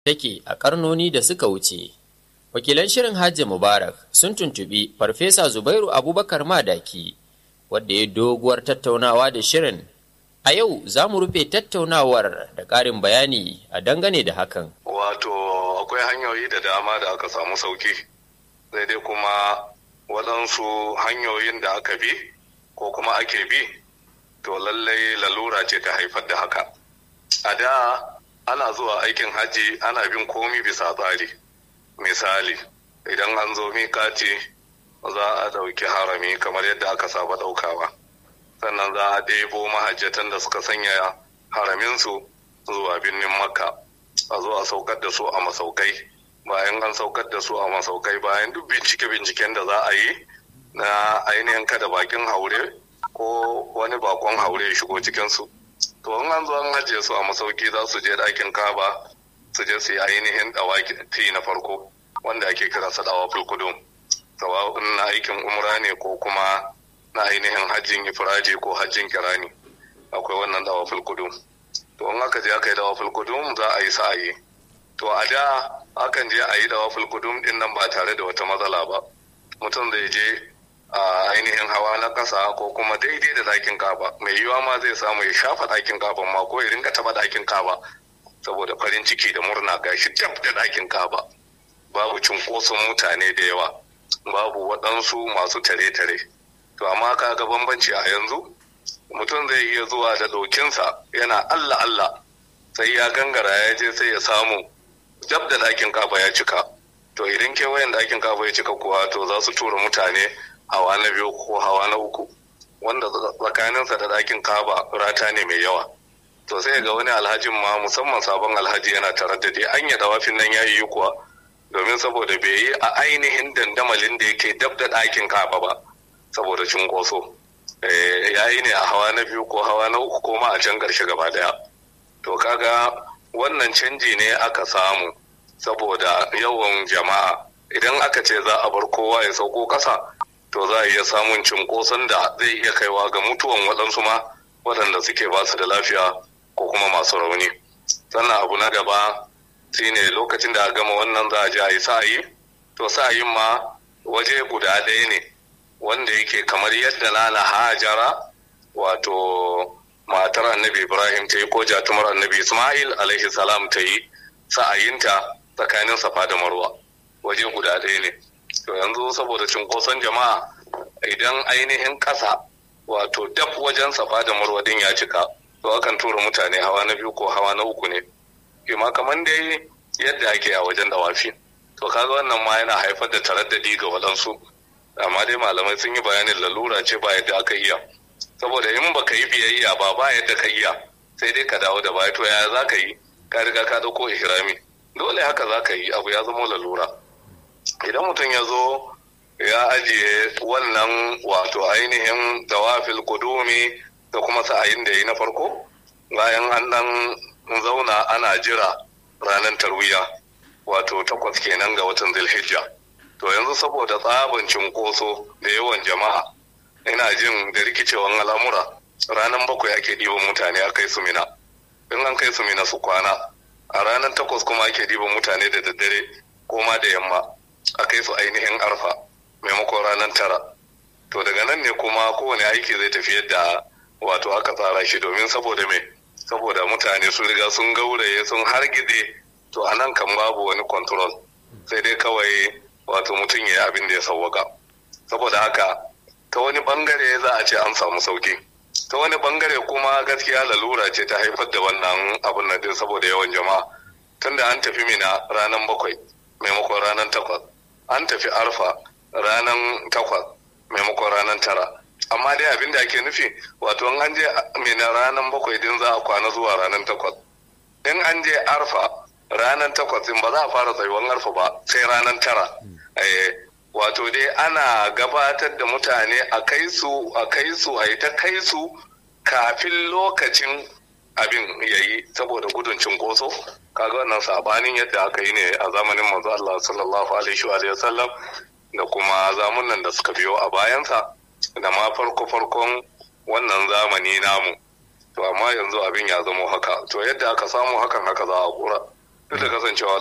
take a karnoni da suka wuce. Wakilan shirin Hajji Mubarak sun tuntubi Farfesa Zubairu Abubakar Madaki, wadda ya doguwar tattaunawa da shirin. A yau za mu rufe tattaunawar da ƙarin bayani a dangane da hakan. Wato akwai hanyoyi da dama da aka samu sauki, sai dai kuma waɗansu hanyoyin da aka bi ko kuma ake bi, to lallai lalura ce ta haifar da haka. A da ana zuwa aikin hajji ana bin komi bisa tsari. Misali, idan an zo mikati za a ɗauki harami kamar yadda aka saba ɗaukawa. Sannan za a ɗebo mahajjatan da suka sanya haraminsu zuwa birnin Makka. A zo a saukar da su a masaukai. Bayan an saukar da su a masaukai bayan duk bincike-binciken da za a yi na ainihin kada bakin haure ko wani bakon haure ya shigo cikinsu. To in an zo an ajiye su a masauki za su je ɗakin kaba su je su yi ainihin dawaki na farko wanda ake kiransa dawa fulkudum sawa'un na aikin umra ne ko kuma na ainihin hajjin ifiraji ko hajjin kirani akwai wannan dawa fulkudum to in aka je aka yi dawa fulkudum za a yi sa'ayi to a da akan je a yi dawa fulkudum din nan ba tare da wata matsala ba mutum zai je a ainihin hawa na ƙasa ko kuma daidai da ɗakin kaba mai yiwa ma zai samu ya shafa ɗakin kaban ma ko ya rinka taɓa ɗakin kaba saboda farin ciki da murna gashi dab da ɗakin kaba babu cunkoson mutane da yawa babu waɗansu masu tare-tare to amma ka ga bambanci a yanzu mutum zai iya zuwa da ɗokinsa yana allah allah sai ya gangara ya je sai ya samu dab da ɗakin kaba ya cika to idan kewayen ɗakin kaba ya cika kuwa to za su tura mutane hawa na biyu ko hawa na uku wanda tsakaninsa da ɗakin kaba rata ne mai yawa to sai ga wani alhajin ma musamman sabon alhaji yana tare da dai an yada wafin nan ya yi kuwa domin saboda bai yi a ainihin dandamalin da yake dab da ɗakin kaba ba saboda cunkoso ya yi ne a hawa na biyu ko hawa na uku ko ma a can ƙarshe gaba daya to kaga wannan canji ne aka samu saboda yawan jama'a idan aka ce za a bar kowa ya sauko ƙasa to za a iya samun cunkoson da zai iya kaiwa ga mutuwan waɗansu ma waɗanda suke ba su da lafiya ko kuma masu rauni sannan abu na gaba shine lokacin da a gama wannan za a je a yi sa'ayi to sa'ayin ma waje guda ɗaya ne wanda yake kamar yadda nana hajara wato matar annabi ibrahim ta yi ko jatumar annabi ismail alaihi salam ta yi sa'ayinta tsakanin safa da marwa waje guda ɗaya ne to yanzu saboda cunkoson jama'a idan ainihin ƙasa wato dab wajen safa da marwa din ya cika to akan tura mutane hawa na biyu ko hawa na uku ne kima kamar dai yadda ake a wajen dawafi to kaga wannan ma yana haifar da taraddadi ga waɗansu amma dai malamai sun yi bayanin lalura ce ba yadda aka iya saboda in baka yi biyayya ba ba yadda ka iya sai dai ka dawo da baya to yaya za ka yi ka riga ka dauko ihrami dole haka za ka yi abu ya zama lalura idan mutum ya zo ya ajiye wannan wato ainihin dawafil kudumi da kuma sa'ayin da ya yi na farko bayan an dan zauna ana jira ranar tarwiya wato takwas kenan ga watan zilhijja to yanzu saboda tsabin cinkoso da yawan jama'a ina jin da rikicewan al'amura ranar bakwai ake ɗiban mutane a kai su mina in an kai su mina su kwana a ranar takwas kuma ake ɗiban mutane da daddare ko ma da yamma a kai su ainihin arfa maimakon ranar tara to daga nan ne kuma kowane aiki zai tafi yadda wato aka tsara shi domin saboda me saboda mutane sun riga sun gauraye sun hargitse to a nan kan babu wani control sai dai kawai wato mutum ya yi abin da ya sauwaka saboda haka ta wani bangare za a ce an samu sauki ta wani bangare kuma gaskiya lalura ce ta haifar da wannan abin nan din saboda yawan jama'a tunda an tafi mina ranar bakwai maimakon ranar takwas an tafi arfa ranar takwas maimakon ranar tara amma dai abin da ake nufi wato in an je mina ranar bakwai din za a kwana zuwa ranar takwas in an je arfa ranar takwas din ba za a fara tsayuwan arfa ba sai ranar tara wato dai ana gabatar da mutane a kai su a kai su a yi ta kai su kafin lokacin abin ya yi saboda gudun cinkoso kaga wannan sabanin yadda aka yi ne a zamanin manzo Allah sallallahu alaihi wa sallam da kuma zamunan da suka biyo a bayansa da ma farko farkon wannan zamani namu to amma yanzu abin ya zamo haka to yadda aka samu hakan haka za a kura duk da kasancewa